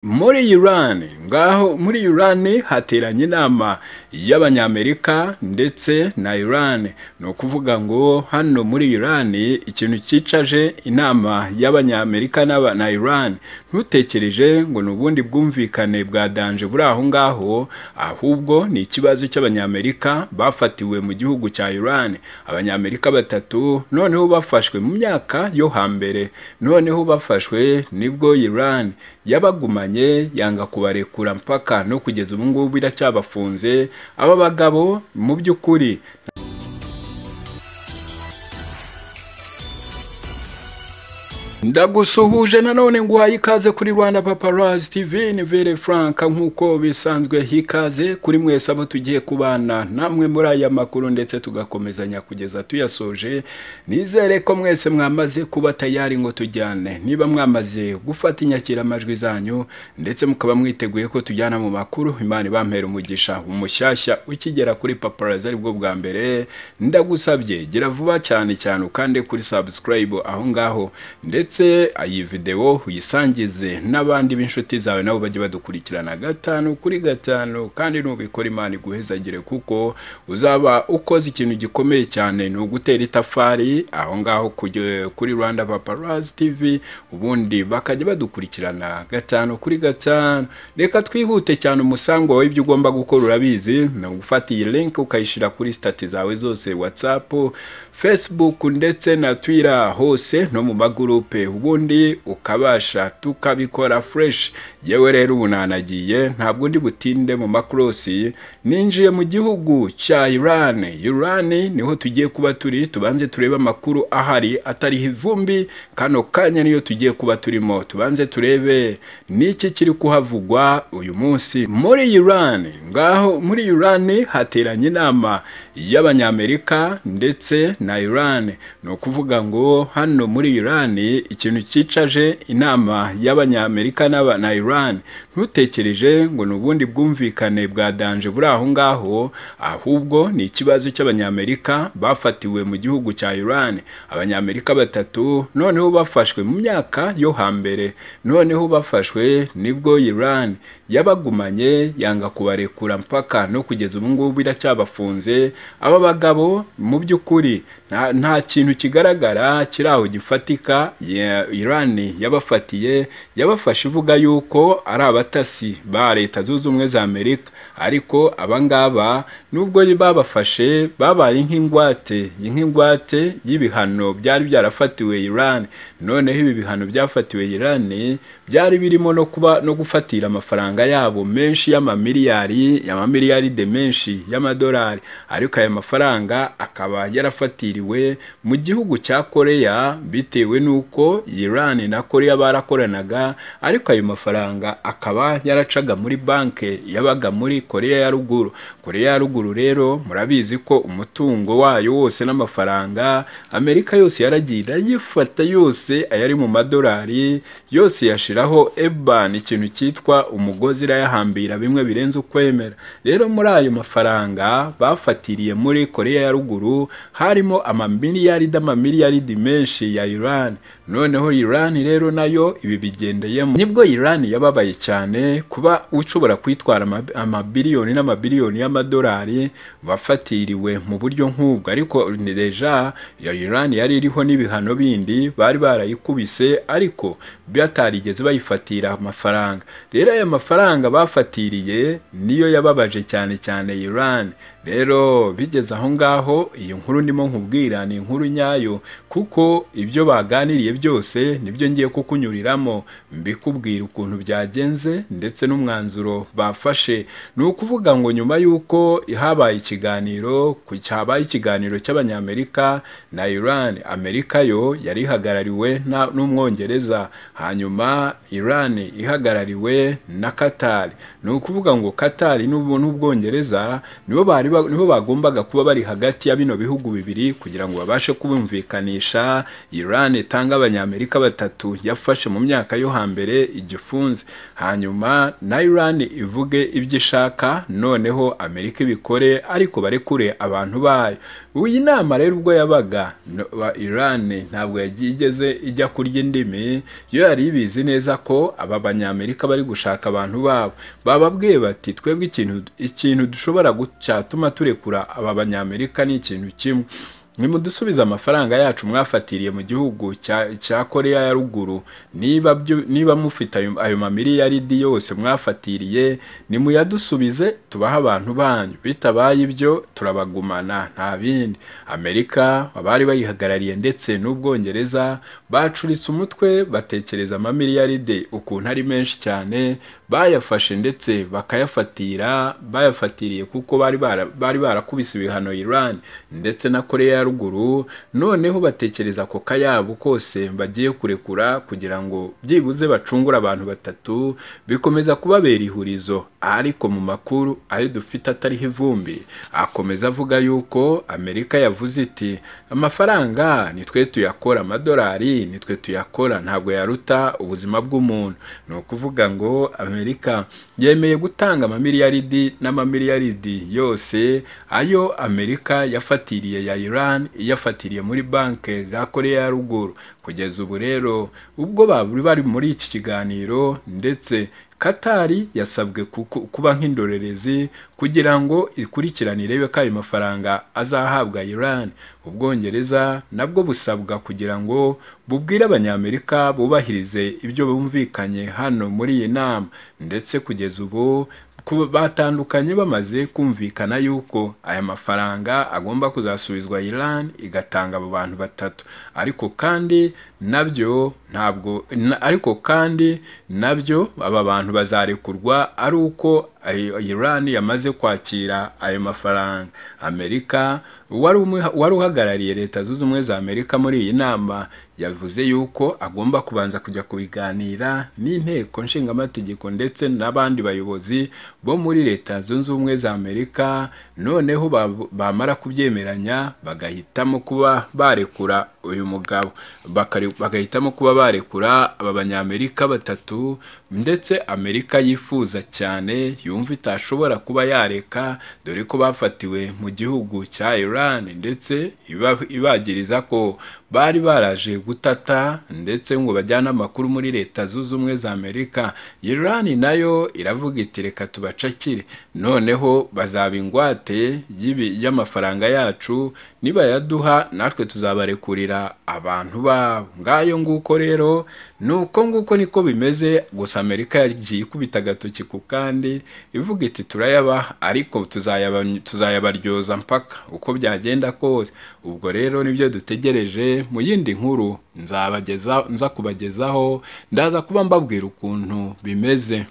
Muri Iran ngaho muri Iran hateranye inama y'Abanyamerika ndetse na Iran ni ukuvuga ngo hano muri Iran ikintu cyicaje inama y'Abanyamerika na Iran ntutekereje ngo ni ubundi bwumvikane bwadanje buri aho ngaho ahubwo ni ikibazo cy'Abanyamerika bafatiwe mu gihugu cya Iran Abanyamerika batatu noneho bafashwe mu myaka yo hambere noneho bafashwe nibwo Iran yabagumanye yanga kubarekura mpaka no kugeza ubu ngubu iracyabafunze aba bagabo mu by'ukuri ndagusuhuje nanone nguhaye ikaze kuri rwanda paparazi tv ni vere frank nk'uko bisanzwe hikaze kuri mwese abo tugiye kubana namwe muri aya makuru ndetse tugakomezanya kugeza tuyasoje nizere ko mwese mwamaze kuba tayari ngo tujyane niba mwamaze gufata inyakiramajwi zanyu ndetse mukaba mwiteguye ko tujyana mu makuru imana ibampera umugisha umushyashya ukigera kuri paparazi aribwo bwa mbere ndagusabye gira vuba cyane cyane ukande kuri sabusikarayibu aho ngaho ndetse ndetse iyi videwo uyisangize n'abandi b'inshuti zawe nabo bajye badukurikirana gatanu kuri gatanu kandi nubikora imana iguhezagire kuko uzaba ukoze ikintu gikomeye cyane ni ugutera itafari aho ngaho kuri rwanda paparazi tivi ubundi bakajya badukurikirana gatanu kuri gatanu reka twihute cyane umusango wawe ibyo ugomba gukora urabizi ni ugufata iyi linki ukayishyira kuri sitati zawe zose watsapu fesibuku ndetse na twira hose no mu magurupe ubundi ukabasha tukabikora fureshi yewe rero ubu nanagiye ntabwo ndi butinde mu makorosi ninjiye mu gihugu cya irani irani niho tugiye kuba turi tubanze turebe amakuru ahari atariho ivumbi kano kanya niyo tugiye kuba turimo tubanze turebe n'iki kiri kuhavugwa uyu munsi muri irani ngaho muri irani hateranye inama y'abanyamerika ndetse na irani ni ukuvuga ngo hano muri irani ikintu cyicaje inama y'abanyamerika na Iran ntutekereje ngo ni ubundi bwumvikane bwadanje buri aho ngaho ahubwo ni ikibazo cy'abanyamerika bafatiwe mu gihugu cya Iran abanyamerika batatu noneho bafashwe mu myaka yo hambere noneho bafashwe nibwo Iran yabagumanye yanga kubarekura mpaka no kugeza ubu ngubu iracyabafunze aba bagabo mu by'ukuri nta kintu kigaragara kiri aho gifatika Iran yabafatiye yabafashe ivuga yuko ari abatasi ba leta zunze ubumwe za amerika ariko abangaba nubwo babafashe babaye nk'ingwate nk'ingwate y'ibihano byari byarafatiwe Iran noneho ibi bihano byafatiwe Iran byari birimo no kuba no gufatira amafaranga yabo menshi y'amamiliyari y'amamiliyari de menshi y'amadolari ariko aya mafaranga akaba yarafatiriwe mu gihugu cya koreya bitewe n'uko uko Iran na Korea barakoranaga ariko ayo mafaranga akaba yaracaga muri banke yabaga muri Korea ya ruguru Korea ya ruguru rero murabizi ko umutungo wayo wose n'amafaranga Amerika yose yaragiye irayifata yose ayari mu madolari yose yashiraho eban ikintu cyitwa umugozi irayahambira bimwe birenze ukwemera rero muri ayo mafaranga bafatiriye muri Korea ya ruguru harimo amamiliyaridi amamiliyaridi menshi ya Iran noneho Iran rero nayo ibi bigendeyemo nibwo Iran yababaye cyane kuba ushobora kwitwara amabiliyoni n'amabiliyoni y'amadolari bafatiriwe mu buryo nk'ubwo ariko deja ya Iran yari iriho n'ibihano bindi bari barayikubise ariko batarigeze bayifatira amafaranga rero aya mafaranga bafatiriye niyo yababaje cyane cyane Iran rero bigeze aho ngaho iyi nkuru ndimo nkubwira ni inkuru nyayo kuko ibyo baganiriye byose nibyo ngiye kukunyuriramo mbikubwira ukuntu byagenze ndetse n'umwanzuro bafashe ni ukuvuga ngo nyuma y'uko habaye ikiganiro habaye ikiganiro cy'abanyamerika na Iran Amerika yo yari ihagarariwe n'umwongereza hanyuma Iran ihagarariwe na Qatar ni ukuvuga ngo Qatar n'ubwongereza nibo bari nibo bagombaga kuba bari hagati ya bino bihugu bibiri kugira ngo babashe kubumvikanisha Iran itanga abanyamerika batatu yafashe mu myaka yo hambere igifunze hanyuma na Iran ivuge ibyo ishaka noneho Amerika ibikore ariko barekure abantu bayo iyi nama rero ubwo yabaga Iran ntabwo yagigeze ijya kurya indimi yo byari bibizi neza ko aba banyamerika bari gushaka abantu babo bababwiye bati twebwe ikintu ikintu dushobora gucyatuma turekura aba banyamerika ni ikintu kimwe nimudusubize amafaranga yacu mwafatiriye mu gihugu cya cya koreya ya ruguru niba byu- niba mufite ayo ayo mamiliyaridi yose mwafatiriye nimuyadusubize tubahe abantu banyu bitabaye ibyo turabagumana nta bindi amerika abari bayihagarariye ndetse n'ubwongereza bacuritse umutwe batekereza amamiliyaride ukuntu ari menshi cyane bayafashe ndetse bakayafatira bayafatiriye kuko bari bara- bari barakubise ibihano iran ndetse na koreya ya ruguru noneho batekereza ako kayabo kose bagiye kurekura kugira ngo byibuze bacungure abantu batatu bikomeza kubabera ihurizo ariko mu makuru ayo dufite atariho ivumbi akomeza avuga yuko amerika yavuze iti amafaranga nitwe tuyakora amadolari nitwe tuyakora ntabwo yaruta ubuzima bw'umuntu ni ukuvuga ngo amerika yemeye gutanga amamiliyaridi n'amamiliyaridi yose ayo amerika yafatiriye ya iran iyafatiriye muri banki za koreya ya ruguru kugeza ubu rero ubwo bari bari muri iki kiganiro ndetse katari yasabwe kuku- kuba nk'indorerezi kugira ngo ikurikirane irebe ko ayo mafaranga azahabwa iran ubwongereza nabwo busabwa kugira ngo bubwire abanyamerika bubahirize ibyo bumvikanye hano muri iyi nama ndetse kugeza ubu kuba batandukanye bamaze kumvikana yuko aya mafaranga agomba kuzasubizwa Iran igatanga abo bantu batatu ariko kandi nabyo ntabwo na- ariko kandi nabyo aba bantu bazarekurwa ari uko ayo- Iran yamaze kwakira ayo mafaranga Amerika wari umuha- wari uhagarariye leta zunze ubumwe za Amerika muri iyi nama yavuze yuko agomba kubanza kujya kubiganira n'inteko nshingamategeko ndetse n'abandi bayobozi bo muri leta zunze ubumwe za amerika noneho ba- bamara kubyemeranya bagahitamo kuba barekura uyu mugabo Bakare- bagahitamo kuba barekura aba banyamerika batatu ndetse amerika yifuza cyane yumva itashobora kuba yareka dore ko bafatiwe mu gihugu cya iran ndetse iba- ibagiriza ko bari baraje gutata ndetse ngo bajyane amakuru muri leta zunze ubumwe za amerika iran nayo iravuga iti reka tubacakire noneho bazaba ingwate y'ibi- y'amafaranga yacu nibayaduha natwe tuzabarekurira abantu babo ngayo nguko rero ni uko nguko niko bimeze gusa amerika yagiye ikubita agatoki ku kandi ivuga iti turayabaha ariko tuzayaba- tuzayabaryoza mpaka uko byagenda kose ubwo rero nibyo dutegereje mu yindi nkuru nzabageza nza kubagezaho ndaza kuba mbabwira ukuntu bimeze